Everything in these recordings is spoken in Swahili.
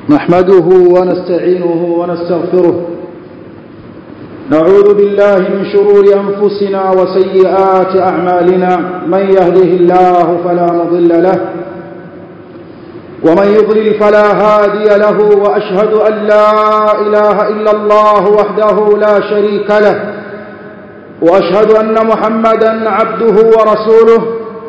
نحمده ونستعينه ونستغفره نعوذ بالله من شرور أنفسنا وسيئات أعمالنا من يهده الله فلا مضل له ومن يضلل فلا هادي له وأشهد أن لا إله إلا الله وحده لا شريك له وأشهد أن محمدا عبده ورسوله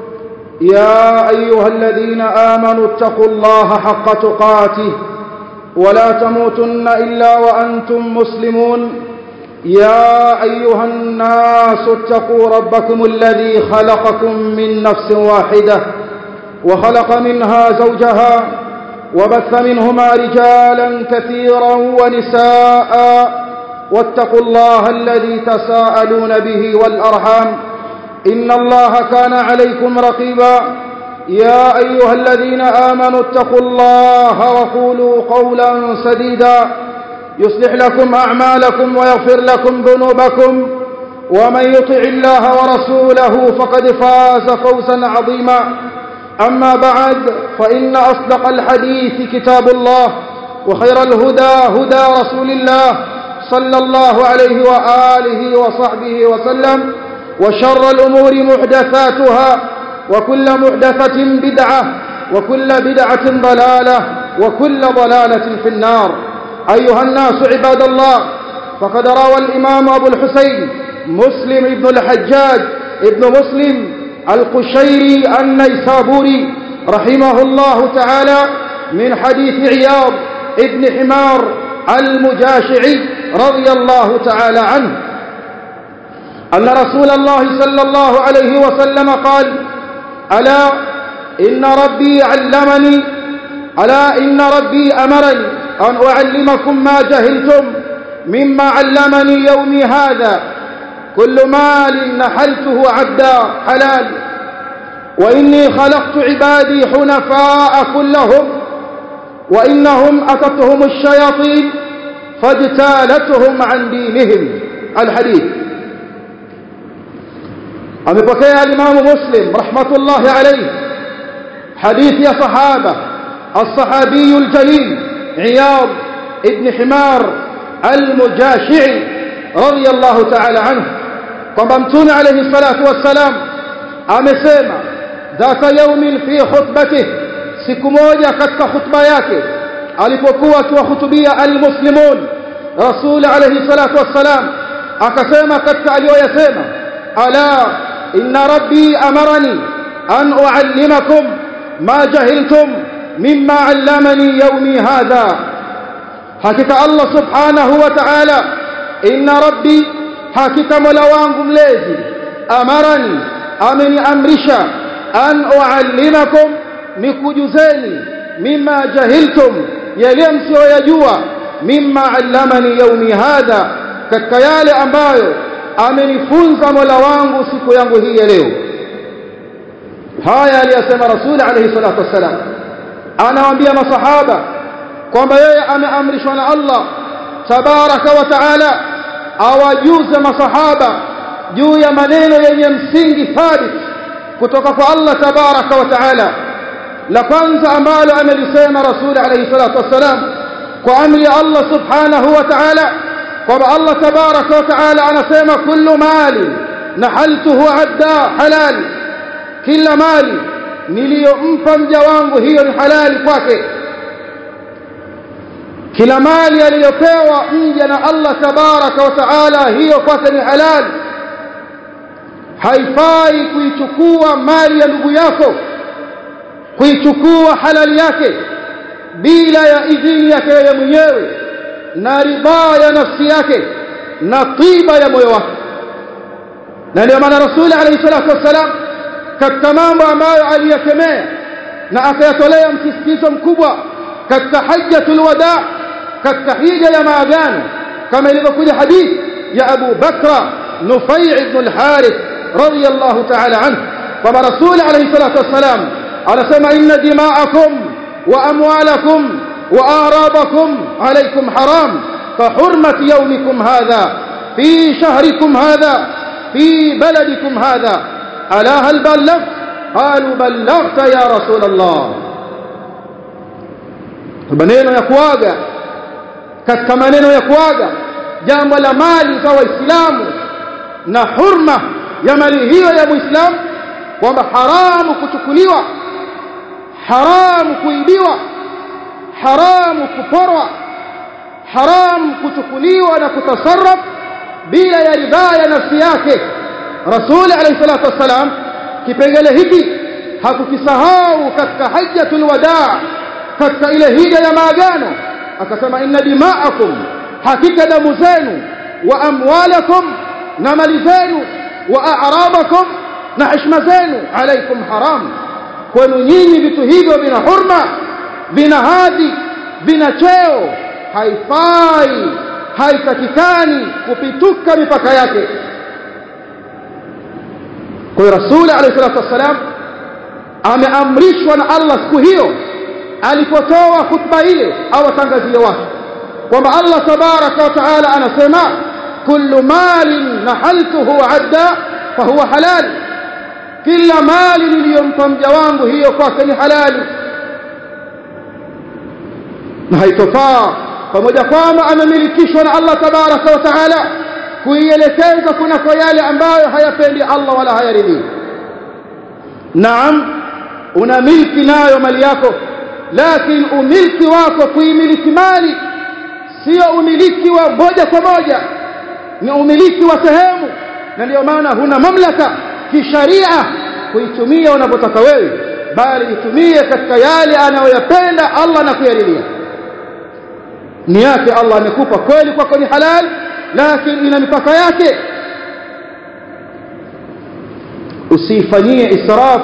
يا أيها الذين آمنوا اتقوا الله حق تقاته ولا تموتن إلا وأنتم مسلمون يا أيها الناس اتقوا ربكم الذي خلقكم من نفس واحدة وخلق منها زوجها وبث منهما رجالا كثيرا ونساء واتقوا الله الذي تساءلون به والأرحام إن الله كان عليكم رقيبا يا أيها الذين آمنوا اتقوا الله وقولوا قولا سديدا يصلح لكم أعمالكم ويغفر لكم ذنوبكم ومن يطع الله ورسوله فقد فاز فوزا عظيما أما بعد فإن أصدق الحديث كتاب الله وخير الهدى هدى رسول الله صلى الله عليه وآله وصحبه وسلم وشر الأمور محدثاتها وكل محدثة بدعة وكل بدعة ضلالة وكل ضلالة في النار أيها الناس عباد الله فقد روى الإمام أبو الحسين مسلم بن الحجاج ابن مسلم القشيري النيسابوري رحمه الله تعالى من حديث عياض ابن حمار المجاشعي رضي الله تعالى عنه أن رسول الله صلى الله عليه وسلم قال ألا إن ربي علمني ألا إن ربي أمرني أن أعلمكم ما جهلتم مما علمني يومي هذا كل مال نحلته عبدا حلال وإني خلقت عبادي حنفاء كلهم وإنهم أتتهم الشياطين فاجتالتهم عن دينهم الحديث amepokea alimamu muslim rahmatullahi alayhi hadithi ya sahaba الصحابي الجليل عياض ابن حمار المجاشعي رضي الله تعالى عنه kwamba mtume alayhi salatu wassalam amesema dhata yaumin fi khutbatih siku moja katika khutba yake alipokuwa akiwahutubia almuslimun rasul alayhi salatu wassalam akasema katika aliyoyasema ala inna rabbi amarani an uallimakum ma jahiltum mimma allamani yawmi hadha hakika Allah subhanahu wa ta'ala inna rabbi hakika mola wangu mlezi amarani ameniamrisha an uallimakum nikujuzeni mimma jahiltum yale msiyoyajua mimma allamani yawmi hadha katika yale ambayo amenifunza mola wangu siku yangu hii ya leo haya aliyasema rasul alayhi salatu wassalam anawaambia masahaba kwamba yeye ameamrishwa na Allah tabaraka wa taala awajuze masahaba juu ya maneno yenye msingi thabit kutoka kwa Allah tabaraka wa taala la kwanza ambalo amelisema rasul alayhi salatu wassalam kwa amri ya Allah subhanahu wa ta'ala kwamba Allah tabaraka wa taala anasema kullu mali nahaltuhu adda halal kila mali niliyompa mja wangu hiyo ni halali kwake kila mali aliyopewa mja na Allah tabaraka wa taala hiyo kwake ni halali haifai kuichukua mali ya ndugu yako kuichukua halali yake bila ya idhini yake yeye mwenyewe na ridhaa ya nafsi yake na tiba ya moyo wake na ndio maana rasuli alayhi salatu wassalam katika mambo ambayo aliyakemea na akayatolea msisitizo mkubwa katika hajjatul wada katika hija ya maagano kama ilivyokuja hadithi ya Abu Bakra Nufai ibn al-Harith radiyallahu ta'ala anhu kwamba rasuli alayhi salatu wassalam anasema inna dima'akum wa amwalakum وآرابكم عليكم حرام كحرمة يومكم هذا في شهركم هذا في بلدكم هذا ألا هل بلغت قالوا بلغت يا رسول الله maneno ya kuaga katika maneno ya kuaga jambo la mali za waislamu na hurma ya mali hiyo ya muislamu kwamba haramu kuchukuliwa haramu kuibiwa haramu kuporwa haramu kuchukuliwa na kutasarraf bila ya ridhaa ya nafsi yake rasul alayhi salatu wassalam kipengele hiki hakukisahau katika hajjatul wadaa katika ile hija ya maagano akasema inna dima'akum hakika damu zenu wa amwalakum na mali zenu wa a'radakum na heshima zenu alaikum haram kwenu nyinyi vitu hivyo vina hurma vina hadhi vina cheo haifai haitakikani kupituka mipaka yake kwa hiyo rasuli alayhi salatu wassalam ameamrishwa na Allah siku hiyo alipotoa khutba ile au atangazie watu kwamba Allah tabaraka wa taala anasema kullu malin nahaltuhu adda fahuwa halal kila mali niliyompa mja wangu hiyo kwake ni halali na haitofaa pamoja kwamba amemilikishwa na Allah tabaraka wa taala kuielekeza kunako yale ambayo hayapendi Allah wala hayaridhii naam una milki nayo mali yako lakini umiliki wako kuimiliki mali sio umiliki wa moja kwa moja ni umiliki wa sehemu na ndio maana huna mamlaka kisharia kuitumia unavyotaka wewe bali itumie katika yale anayoyapenda Allah na kuyaridhia ni yake Allah amekupa kweli kwako ni halal lakini ina mipaka yake usifanyie israf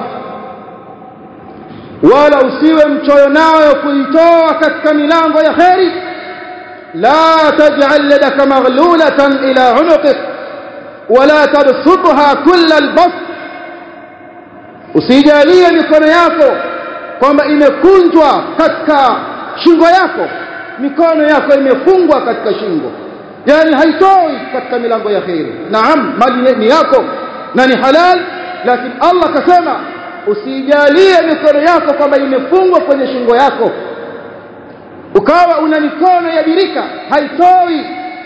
wala usiwe mchoyo nayo kuitoa katika milango ya kheri la taj'al yadaka maghlulatan ila unuqik wala tabsutha kull albast usijalie mikono yako kwamba imekunjwa katika shingo yako mikono yako imefungwa katika shingo yani haitoi katika milango ya kheri naam mali ni yako na ni halal lakini Allah kasema usijalie mikono yako kwamba imefungwa kwenye shingo yako ukawa una mikono ya birika haitoi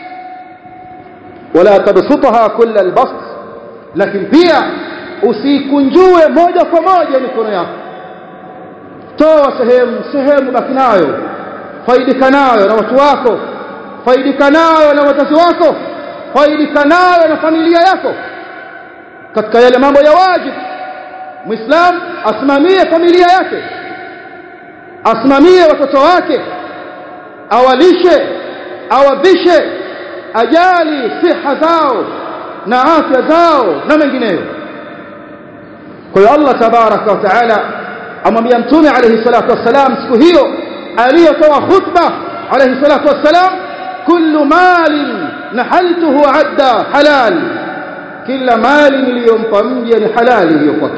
wala tabsutha kull albast lakini pia usikunjue moja kwa moja mikono yako toa sehemu sehemu baki nayo faidika nayo na watu wako faidika nayo na wazazi wako faidika nayo na familia yako katika yale mambo ya wajibu muislam asimamie familia yake asimamie watoto wake awalishe awavishe ajali siha zao na afya zao na mengineyo kwa hiyo Allah tabaraka wa taala amwambia mtume alayhi salatu wassalam siku hiyo aliyotoa khutba alayhi salatu wassalam kullu malin nahaltuhu adda halal kila mali niliyompa mja ni halali hiyo kwake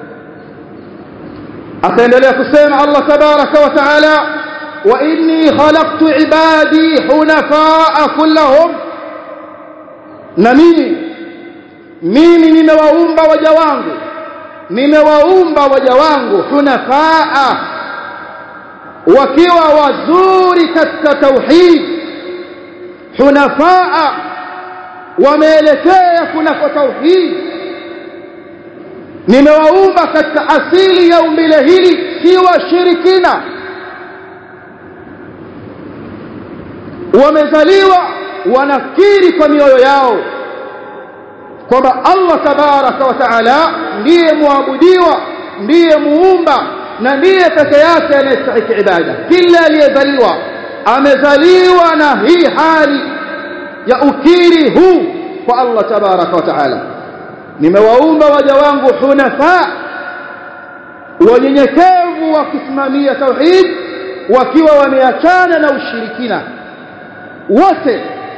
akaendelea kusema Allah tabaraka wa taala wa inni khalaqtu ibadi hunafaa kullahum na mimi mimi nimewaumba waja wangu nimewaumba waja wangu hunafaa wakiwa wazuri katika tauhid hunafaa wameelekea kunako tauhid nimewaumba katika asili ya umbile hili si washirikina wamezaliwa wanakiri kwa mioyo yao kwamba Allah tabaraka wa taala ndiye muabudiwa ndiye muumba na ndiye peke yake anayestahili ibada kila aliyezaliwa amezaliwa na hii hali ya ukiri huu kwa Allah tabaraka wa taala nimewaumba waja wangu hunafa wanyenyekevu wakisimamia tauhid wakiwa wameachana na ushirikina wote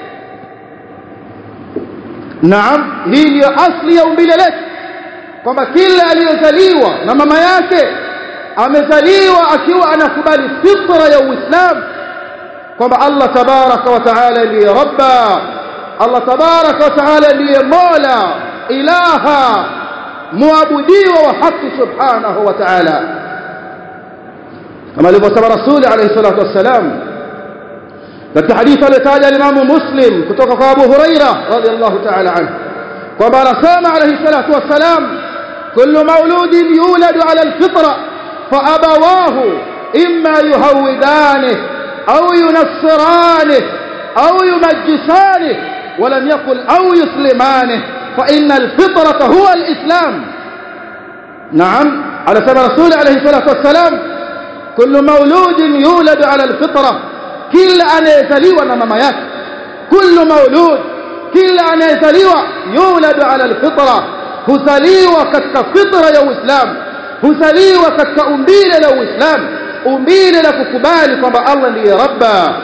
naam hii ndiyo asli ya umbile letu kwamba kila aliyozaliwa na mama yake amezaliwa akiwa anakubali fitra ya uislamu kwamba Allah tabaraka wa taala ndiye rabba Allah tabaraka wa taala ndiye mola ilaha muabudiwa wa haki subhanahu wa ta'ala kama alivyosema rasuli alayhi salatu wassalam katika hadithi aliyotaja alimamu muslim kutoka kwa abu huraira radhiallahu ta'ala anhu kwamba anasema alayhi salatu wassalam kullu mauludin yuladu ala alfitra faabawahu imma yuhawidanihi au yunassiranihi au yumajjisanihi ولم يقل أو يسلمانه فإن الفطرة هو الإسلام نعم على سبب رسول عليه الصلاة والسلام كل مولود يولد على الفطرة كل أن يزليوا نمما يك كل مولود كل أن يزليوا يولد على الفطرة huzaliwa katika fitra ya Uislamu huzaliwa katika umbile la Uislamu umbile la kukubali kwamba Allah ndiye Rabba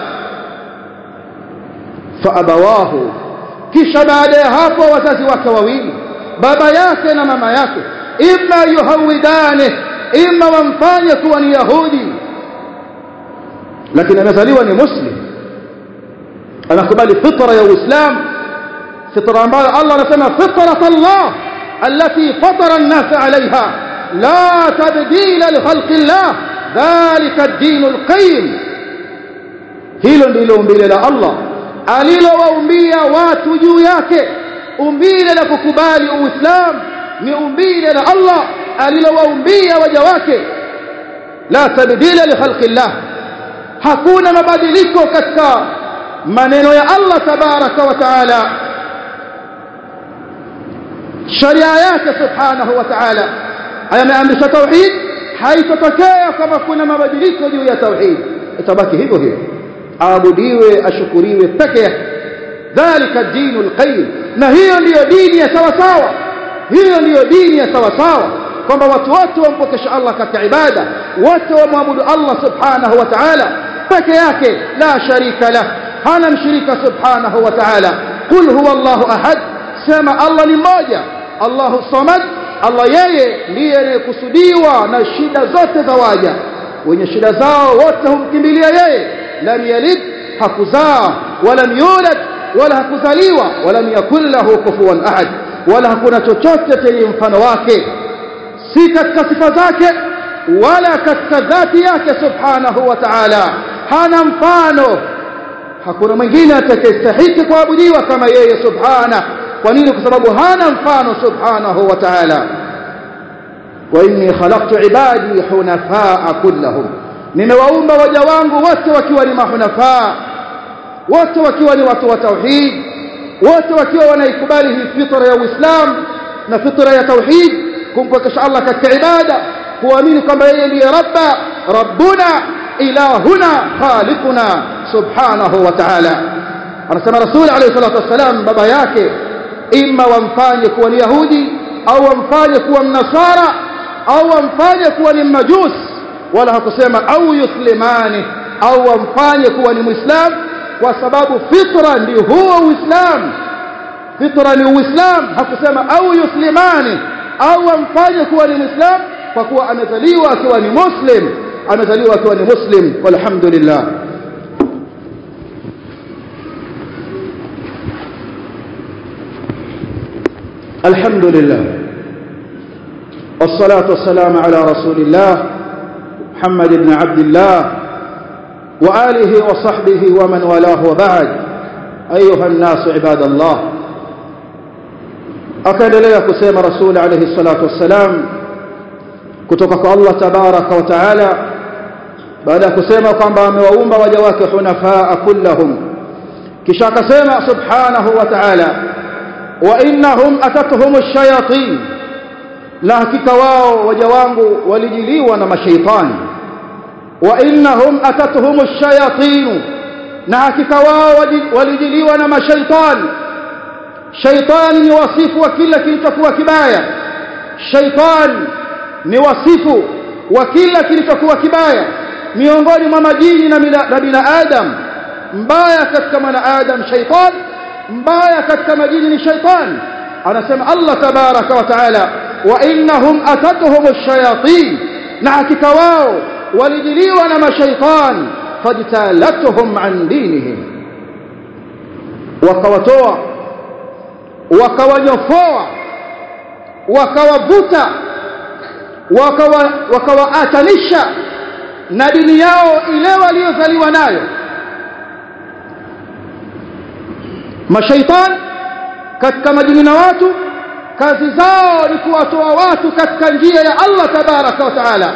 fa abawahu kisha baada ya hapo wazazi wake wawili baba yake na mama yake imma yuhawidane imma wamfanye kuwa ni yahudi lakini amezaliwa ni muslim anakubali fitra ya uislamu fitra ambayo Allah anasema fitrat Allah التي فطر الناس عليها لا تبديل لخلق الله ذلك الدين القيم hilo ndilo umbile la Allah alilowaumbia watu juu yake umbile la kukubali uislamu ni umbile la Allah alilowaumbia waja wake la tabdila li khalqillah hakuna mabadiliko katika maneno ya Allah tabaraka wa taala sharia yake subhanahu wa ta'ala ameamrisha tauhid haitotokea kama kuna mabadiliko juu ya tauhid itabaki hivyo hivyo aabudiwe ashukuriwe peke yake dhalika dinul qayyim na hiyo ndiyo dini ya sawa sawa hiyo ndiyo dini ya sawa sawa kwamba watu wote wampokesha Allah katika ibada wote wamwabudu Allah subhanahu wa ta'ala peke yake la sharika lah hana mshirika subhanahu wa ta'ala qul huwa Allahu ahad sema Allah ni mmoja Allahu samad Allah yeye ndiye anayekusudiwa na shida zote za waja wenye shida zao wote humkimbilia yeye lam yalid hakuzaa wala yulad wala hakuzaliwa wala yakul lahu kufuwan ahad wala hakuna chochote chenye mfano wake si katika sifa zake wala katika dhati yake subhanahu wa ta'ala hana mfano hakuna mwingine atakayestahili kuabudiwa kama yeye subhana kwa nini kwa sababu hana mfano subhanahu wa ta'ala wa inni khalaqtu ibadi hunafaa kullahum nimewaumba waja wangu wote wakiwa ni mahunafaa wote wakiwa ni watu wa tauhid wote wakiwa wanaikubali hii fitra ya Uislamu na fitra ya tauhid kumpokesha Allah katika ibada kuamini kwamba yeye ndiye rabba rabbuna ilahuna khaliquna subhanahu wa ta'ala anasema rasul alayhi salatu wassalam baba yake imma wamfanye kuwa ni yahudi au wamfanye kuwa mnasara au wamfanye kuwa ni majus wala hakusema au yuslimani au wamfanye kuwa ni muislam kwa sababu fitra ndio huo uislamu fitra ni uislamu hakusema au yuslimani au wamfanye kuwa ni muislam kwa kuwa amezaliwa akiwa ni muslim amezaliwa akiwa ni muslim walhamdulillah الحمد لله والصلاة والسلام على رسول الله محمد بن عبد الله وآله وصحبه ومن والاه وبعد أيها الناس عباد الله أكد لي كسيم رسول عليه الصلاة والسلام كتبك الله تبارك وتعالى بعد كسيم قام بأموأم وجواك حنفاء كلهم كشاك سيم سبحانه وتعالى وإنهم أتتهم الشياطين na hakika wao waja wangu walijiliwa na mashaitani wa innahum atatuhum ash-shayatin na hakika wao walijiliwa na mashaitani shaitani ni wasifu wa kila kilichokuwa kibaya shaitani ni wasifu wa kila kilichokuwa kibaya miongoni mwa majini na binadamu mbaya katika mwanadamu shaitani mbaya katika majini ni shaitani anasema Allah tabaraka wa taala wa innahum atatuhum ash-shayatin na hakika wao walijiliwa na mashaitan fajtalatuhum an dinihim wakawatoa wakawanyofoa wakawavuta wakawaatanisha na dini yao ile waliozaliwa nayo mashaitan katika majini na watu kazi zao ni kuwatoa watu katika njia ya Allah tabaraka wa taala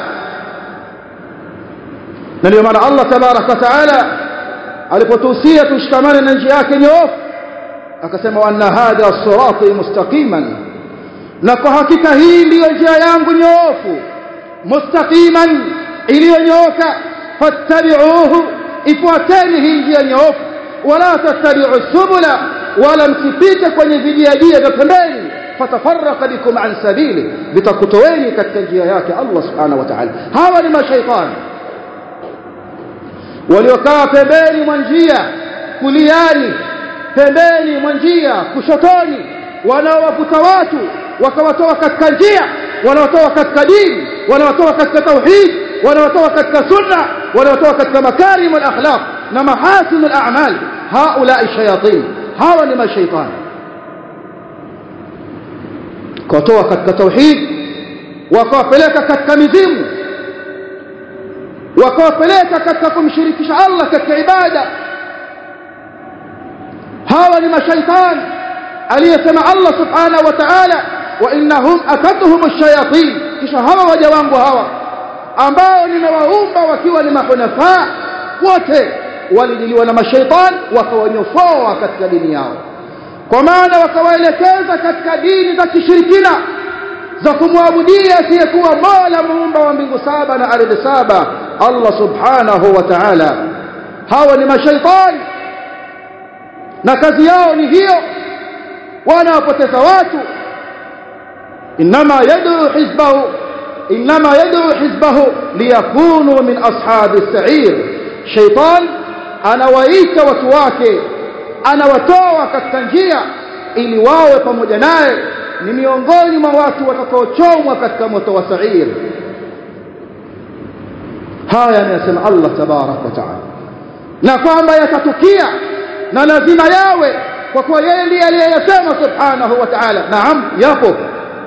na ndio maana Allah tabaraka wa taala alipotuhusia tushikamane na njia yake nyoofu akasema wa anna hadha sirati mustaqiman na kwa hakika hii ndiyo njia yangu nyoofu mustaqiman iliyonyooka fattabi'uhu ifuateni hii njia nyoofu wala tattabi'u subula wala msipite kwenye vijiajia vya pembeni fatafarraqa bikum an sabili vitakutoweni katika njia yake Allah subhanahu wa ta'ala hawa ni mashaitani waliokaa pembeni mwa njia kuliani pembeni mwa njia kushotoni wanaowavuta watu wakawatoa katika njia wanawatoa katika dini wanawatoa katika tauhid wanawatoa katika sunna wanawatoa katika makarim al-akhlaq na mahasin al-a'mal haula shayatin hawa ni mashaitani kuwatoa katika tauhid wakawapeleka katika mizimu wakawapeleka katika kumshirikisha Allah katika ibada hawa ni mashaitani aliyesema Allah subhanahu wa ta'ala wa innahum akatuhum ash-shayatin kisha hawa waja wangu hawa ambao nimewaumba wakiwa ni mahunafa wote walijiliwa na mashaitani wakawanyofoa katika dini yao kwa maana wakawaelekeza katika dini za kishirikina za kumwabudia asiyekuwa Mola muumba wa mbingu saba na ardhi saba Allah subhanahu wa ta'ala hawa ni mashaitani na kazi yao ni hiyo wanawapoteza watu inma yad'u hizbahu inma yad'u hizbahu liyakunu min ashabi as-sa'ir shaitan anawaita watu wake anawatoa katika njia ili wawe pamoja naye ni miongoni mwa watu watakaochomwa katika moto wa sa'ir haya anasema Allah tabarak wa taala na kwamba yatatukia na lazima yawe kwa kuwa yeye ndiye aliyeyasema subhanahu wa ta'ala naam yapo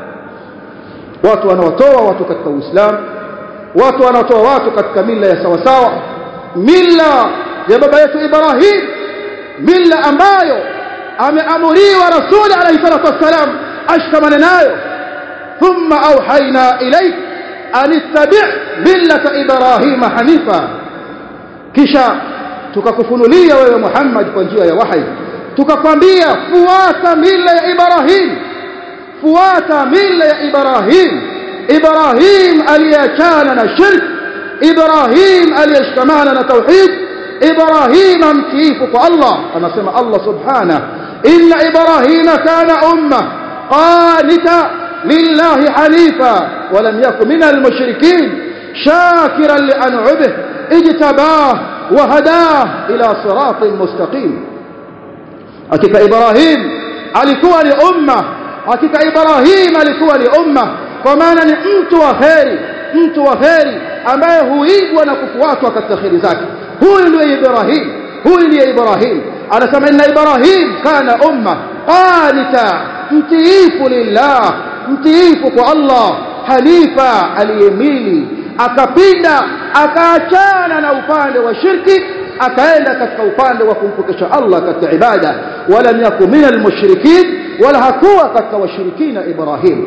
watu wanaotoa watu katika uislamu watu wanaotoa watu katika mila ya sawa sawa mila ya baba yetu Ibrahim mila ambayo ameamuriwa rasuli alayhi salatu wassalam ashkamane nayo thumma auhaina ilayk an ittabi' millata Ibrahim hanifa kisha tukakufunulia wewe Muhammad kwa njia ya wahi tukakwambia fuata mila ya Ibrahim fuata mila ya Ibrahim Ibrahim aliachana na shirk Ibrahim aliyeshikamana na tauhid Ibrahim mtiifu kwa Allah anasema Allah subhanahu inna Ibrahim kana umma qanita lillahi hanifa ولم يكن من المشركين شاكرا لأنعمه اجتباه وهداه إلى صراط مستقيم hakika Ibrahim alikuwa ni umma hakika Ibrahim alikuwa ni umma kwa maana ni mtu wa kheri mtu wa kheri ambaye huigwa na kufuatwa katika kheri zake huyu ndiye Ibrahim huyu ndiye Ibrahim anasema inna Ibrahim kana umma qanita mtiifu lillah mtiifu kwa Allah hanifa aliyemili akapinda akaachana na upande wa shirki akaenda katika upande wa kumpokesha Allah katika ibada wala yaku minal mushrikin wala hakuwa katika washirikina Ibrahim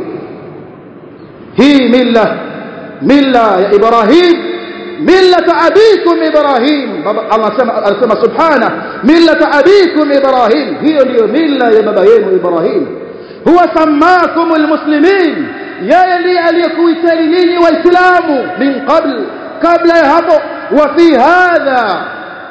hii milla milla ya Ibrahim millata abikum Ibrahim Allah anasema subhana millata abikum Ibrahim hiyo ndiyo milla ya baba yenu Ibrahim huwa sammakum almuslimin yeye ndiye aliyekuiteni ninyi waislamu min qabl kabla ya hapo wa fi hadha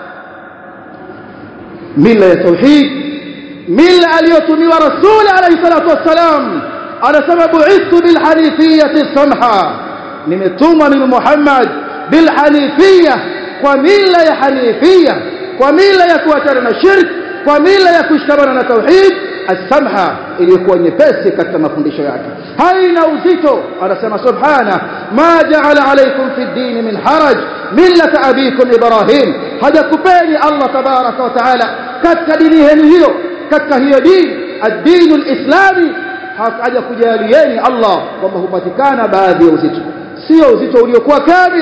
mila ya tauhid mila aliyotumiwa rasul alayhi salatu wassalam anasema bu'ithu bil hanifiyati samha nimetumwa mimi Muhammad bil hanifiyya kwa mila ya hanifiyya kwa mila ya kuachana na shirk kwa mila ya kushikamana na tauhid as-samha iliyokuwa nyepesi katika mafundisho yake haina uzito anasema subhana ma ja'ala alaykum fi ad-din min haraj millata abikum ibrahim hajakupeni Allah tabaraka wa taala katika dini yenu hiyo katika hiyo dini ad-din al-islami hajakujalieni Allah kwamba hupatikana baadhi ya uzito sio uzito uliokuwa kamili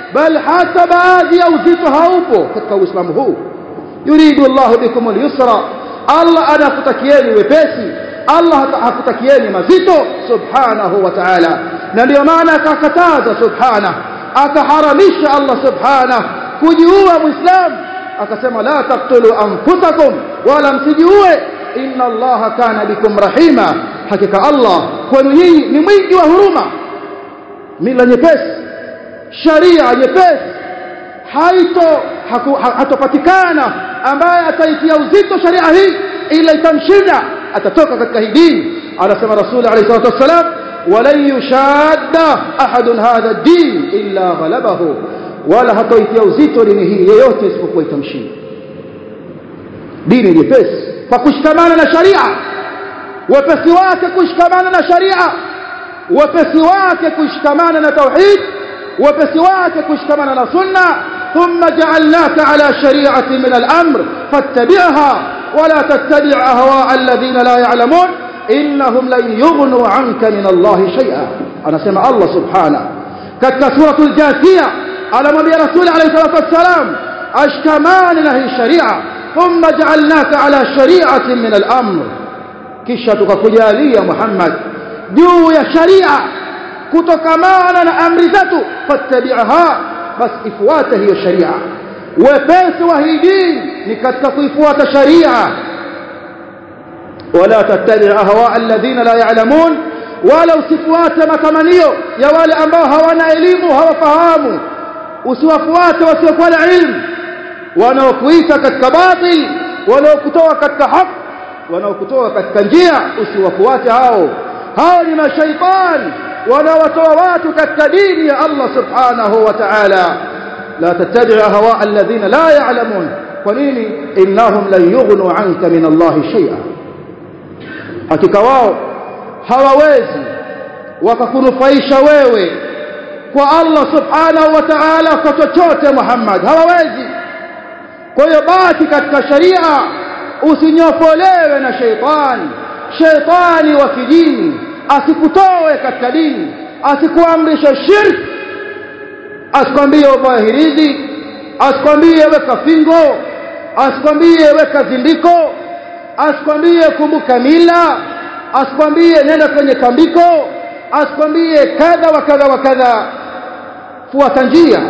bal hata baadhi ya uzito haupo katika uislamu huu yuridu Allahu bikum al-yusra Allah anakutakieni wepesi Allah hakutakieni mazito subhanahu wa ta'ala na ndio maana akakataza subhana akaharamisha Allah subhana kujiua muislam akasema la taqtulu anfusakum wala msijiue inna Allah kana bikum rahima hakika Allah kwenu nyinyi ni mwingi wa huruma mila nyepesi sharia nyepesi haito hatopatikana ambaye ataitia uzito sharia hii ila itamshinda atatoka katika hii dini anasema rasul alayhi salatu wasalam walan yushadda ahadun hadha ad-din illa ghalabahu wala hatoitia uzito dini hii yeyote isipokuwa itamshinda dini nyepesi kwa kushikamana na sharia wepesi wake kushikamana na sharia wepesi wake kushikamana na tauhid wepesi wake kushikamana na sunna ثم جعلناك على شريعة من الأمر فاتبعها ولا تتبع أهواء الذين لا يعلمون إنهم لن يغنوا عنك من الله شيئا أنا سمع الله سبحانه كتك سورة الجاثية على مبي رسول عليه الصلاة والسلام أشكمان له شريعة ثم جعلناك على شريعة من الأمر كشتك كجالية محمد جو يا شريعة كتكمان أمر ذاته فاتبعها basi ifuate hiyo sharia wepesi wa hii dini ni katika kuifuata sharia wala tattabi ahwa alladhina la ya'lamun wala usifuate matamanio ya wale ambao hawana elimu hawafahamu usiwafuate wasiokuwa na ilmu wanaokuita katika batil wanaokutoa katika haki wanaokutoa katika njia usiwafuate hao hao ni mashaitani wanaowatoa watu katika dini ya Allah subhanahu wa ta'ala la tattabi' ahwa alladhina la ya'lamun kwa nini innahum lan yughnu 'anka min Allah shay'a hakika wao hawawezi wakakunufaisha wewe kwa Allah subhanahu wa ta'ala kwa chochote Muhammad hawawezi kwa hiyo baki katika sharia usinyofolewe na sheitani sheitani wa kidini asikutoe katika dini asikuamrisha shirki asikwambie uvae hirizi asikwambie weka fingo asikwambie weka zindiko asikwambie kumbuka mila asikwambie nenda kwenye kambiko asikwambie kadha wa kadha wa kadha fuata njia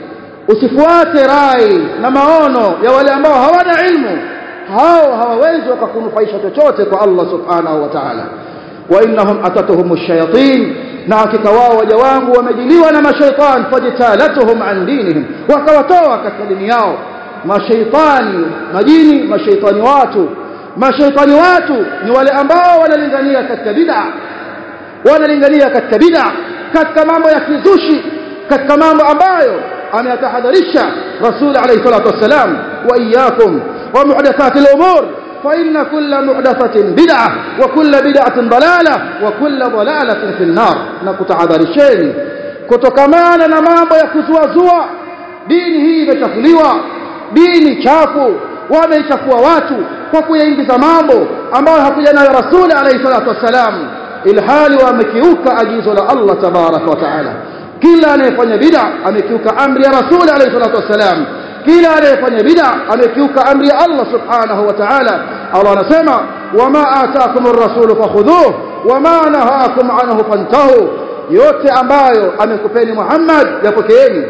usifuate rai na maono ya wale ambao hawana ilmu hao hawawezi wakakunufaisha chochote kwa Allah subhanahu wa ta'ala wa innahum atatuhum ash-shayatin na hakika wao waja wangu wamejiliwa na mashaitan fajtalatuhum an dinihim wakawatoa katika dini yao mashaitani majini mashaitani watu mashaitani watu ni wale ambao wanalingania katika bid'a wanalingania katika bid'a katika mambo ya kizushi katika mambo ambayo ameyatahadharisha rasul alayhi salatu wassalam wa iyyakum wa muhdathatil umur فإن كل محدثة بدعة وكل بدعة ضلالة وكل ضلالة في النار نكتعذرشeni kutokamana na mambo ya kuzuazua dini hii imechafuliwa dini chafu wameichafua watu kwa kuyaingiza mambo ambayo hakuja nayo rasuli alayhi salatu wassalam ilhali wamekiuka agizo la Allah tabaraka wa taala kila anayefanya bid'a amekiuka amri ya rasuli alayhi salatu wassalam kila anayefanya bid'a amekiuka amri ya Allah subhanahu wa ta'ala Allah anasema wama ataakumur rasul fakhudhuhu wama nahakum anhu fantahu yote ambayo amekupeni Muhammad yapokeeni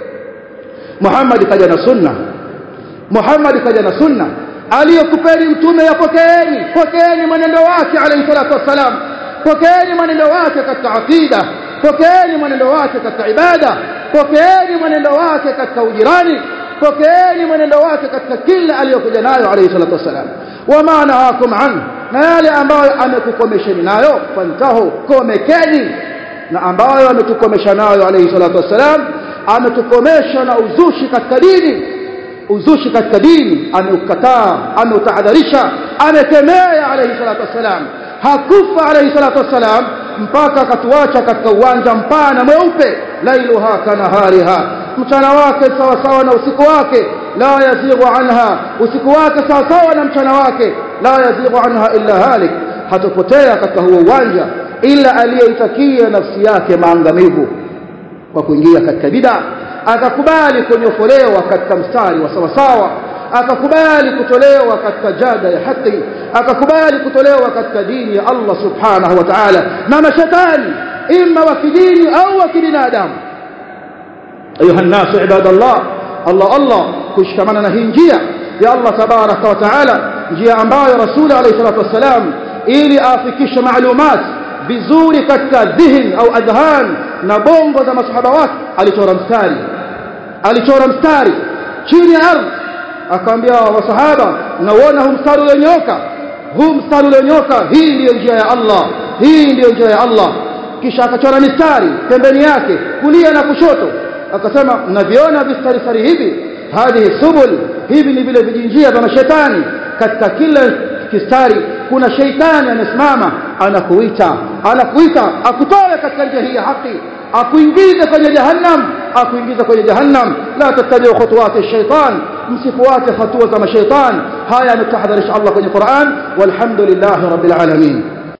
Muhammad kaja na sunna Muhammad kaja na sunna aliyokupeni mtume yapokeeni pokeeni mwenendo wake alayhi salatu wassalam pokeeni mwenendo wake katika aqida pokeeni mwenendo wake katika ibada pokeeni mwenendo wake katika ujirani pokeeni mwenendo wake katika kila aliyokuja nayo alayhi salatu wassalam wama nahakum an na yale ambayo amekukomesheni nayo fantahu komekeni na ambayo ametukomesha nayo alayhi salatu wassalam ametukomesha na uzushi katika dini uzushi katika dini ameukataa ameutahadharisha amekemea alayhi salatu wassalam hakufa alayhi salatu wassalam mpaka akatuacha katika uwanja mpana mweupe lailuha kanahariha mchana wake sawa sawa na usiku wake la yazighu anha usiku wake sawa sawa na mchana wake la yazighu anha illa halik hatopotea katika huo uwanja ila aliyeitakia nafsi yake maangamivu kwa kuingia katika bid'a akakubali kunyofolewa katika mstari wa sawasawa akakubali kutolewa katika jada ya haki akakubali kutolewa katika dini ya Allah subhanahu wa ta'ala na mashetani imma wa kidini au wa kibinadamu ayuha nasu ibadallah Allah Allah kushikamana na hii njia ya Allah tabaraka wa taala njia ambayo rasuli alayhi salatu wassalam ili afikishe maalumat vizuri katika dhihin au adhan na bongo za masahaba wake alichora mstari alichora mstari chini ya ardhi akaambia wasahaba naona huu mstari ulionyoka huu mstari ulionyoka hii ndiyo njia ya Allah hii ndiyo njia ya Allah kisha akachora mistari pembeni yake kulia na kushoto akasema mnaviona vistari sari hivi hadhihi subul hivi ni vile vijinjia vya mashetani katika kila kistari kuna sheitani amesimama anakuita anakuita akutoe katika njia hii ya haki akuingize kwenye jahannam akuingize kwenye jahannam la tattabi'u khutuwati shaitan msifuate hatua za mashaitan haya ametahadharisha Allah kwenye Qur'an walhamdulillahi rabbil alamin